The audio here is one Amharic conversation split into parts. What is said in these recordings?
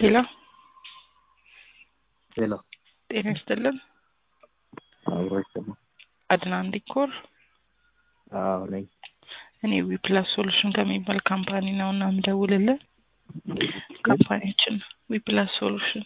ሄሎ ሄሎ ጤና ይስጥልን። አብሮ ይሰማል። አድናን ዲኮር አዎ ነኝ። እኔ ዊፕላስ ሶሉሽን ከሚባል ካምፓኒ ነው እና የምደውልልን ካምፓኒያችን ዊፕላስ ሶሉሽን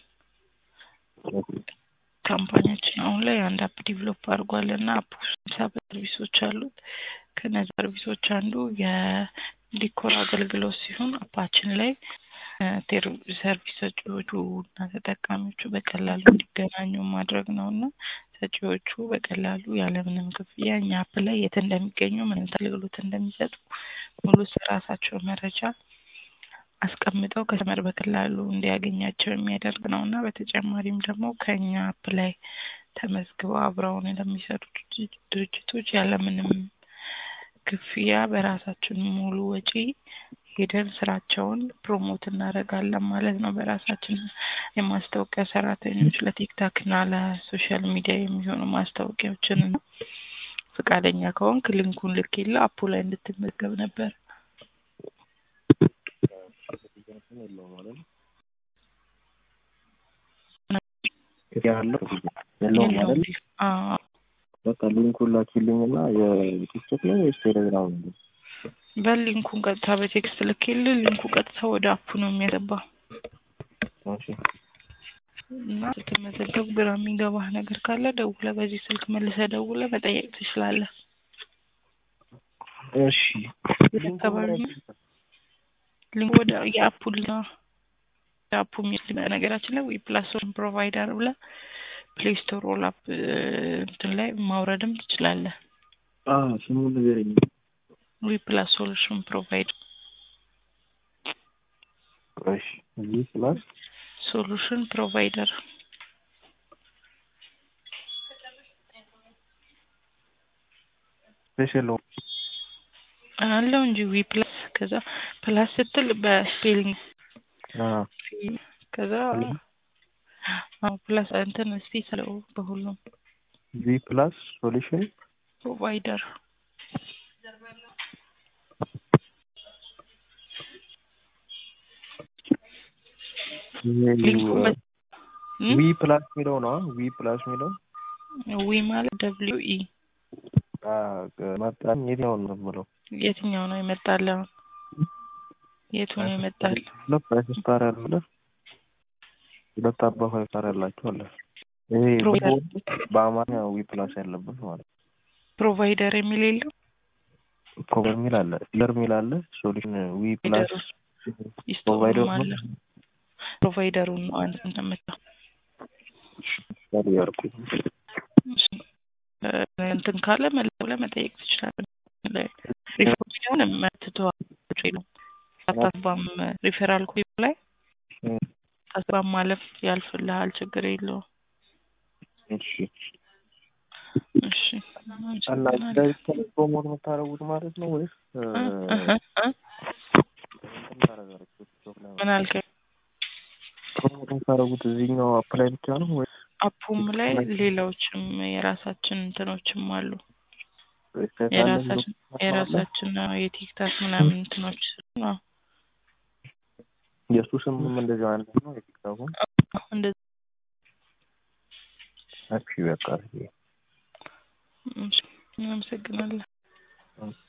ካምፓኒያችን አሁን ላይ አንድ አፕ ዲቨሎፕ አድርጓል እና አፕ ውስጥ ሰባት ሰርቪሶች አሉት። ከነዚህ ሰርቪሶች አንዱ የዲኮር አገልግሎት ሲሆን አፓችን ላይ ሰርቪስ ሰጪዎቹ እና ተጠቃሚዎቹ በቀላሉ እንዲገናኙ ማድረግ ነው እና ሰጪዎቹ በቀላሉ ያለምንም ክፍያ እኛ አፕ ላይ የት እንደሚገኙ ምን አገልግሎት እንደሚሰጡ ሙሉ ስለራሳቸው መረጃ አስቀምጠው ከስተመር በቀላሉ እንዲያገኛቸው የሚያደርግ ነው እና በተጨማሪም ደግሞ ከእኛ አፕ ላይ ተመዝግበው አብረውን ለሚሰሩ ድርጅቶች ያለምንም ክፍያ በራሳችን ሙሉ ወጪ ሄደን ስራቸውን ፕሮሞት እናደርጋለን ማለት ነው። በራሳችን የማስታወቂያ ሰራተኞች ለቲክታክ እና ለሶሻል ሚዲያ የሚሆኑ ማስታወቂያዎችን እና ፈቃደኛ ከሆንክ ሊንኩን ልኬልህ አፑ ላይ እንድትመዘገብ ነበር። ያለው የለውም አይደል? አዎ በቃ ሊንኩን ላኪልኝና የቲክቶክ ነው ወይስ ቴሌግራም ነው? በሊንኩን ቀጥታ በቴክስት ልኬልህ ሊንኩ ቀጥታ ወደ አፑ ነው የሚያገባው እሺ እና ስትመዘገብ ግራ የሚገባህ ነገር ካለ ደውለህ በዚህ ስልክ መልሰህ ደውለህ መጠየቅ ትችላለህ። እሺ አካባቢ ነው ሊንኩ ወደ የአፑ የአፑ የሚል ነገራችን ላይ ዊ ፕላስ ፕሮቫይደር ብለህ ፕሌይ ስቶር ሮል አፕ እንትን ላይ ማውረድም ትችላለህ። አዎ ስሙን ንገረኝ። ዊ ፕላስ ሶሉሽን ፕሮቫይድ እሺ ዊ ፕላስ ሶሉሽን ፕሮቫይደር ስፔሻል አለው እንጂ ዊ ፕላስ ከዛ ፕላስ ስትል በስፔሊንግ አዎ ከዛ አዎ ፕላስ እንትን እስቲ ስለው በሁሉም ቪ ፕላስ ሶሉሽን ፕሮቫይደር ሊንኩ ዊ ፕላስ የሚለው ነው። ዊ ፕላስ የሚለው ዊ ማለት ደብሊው ኢ መጣን። የትኛውን ነው የምለው? የትኛው ነው የመጣልህ? የቱ ነው የመጣል? ሁለት ፋይቭ ስታር ያለ ሁለት አባ ፋይቭ ስታር ያላቸው አለ። ይሄ ፕሮቫይደር በአማርኛ ዊ ፕላስ ያለበት ማለት ነው። ፕሮቫይደር የሚል የለው ፕሮቫይደር የሚል አለ፣ ፊለር የሚል አለ፣ ሶሉሽን ዊ ፕላስ ይስቶርም አለ። ፕሮቫይደሩን ነው አንድ እንደመጣው ያርኩ እንትን ካለ መለው ለመጠየቅ ትችላለህ። ሪፎርሚውን መትተዋል ነው አታስባም። ሪፌራል ኮድ ላይ አስባም ማለፍ ያልፍልሃል፣ ችግር የለውም። እሺ እሺ እና ዳይሬክት ፕሮሞት የምታደርጉት ማለት ነው ወይስ ምን አልከኝ? ፕሮሞት የምታደርጉት እዚህኛው አፕ ላይ ብቻ ነው ወይስ አፑም ላይ ሌሎችም የራሳችን እንትኖችም አሉ። የራሳችን የራሳችን የቲክታክ ምናምን እንትኖች ነው። የእሱ ስምም እንደዚህ አንድ ነው። የቲክታኩ እንደዚህ እሺ በቃ አመሰግናለሁ።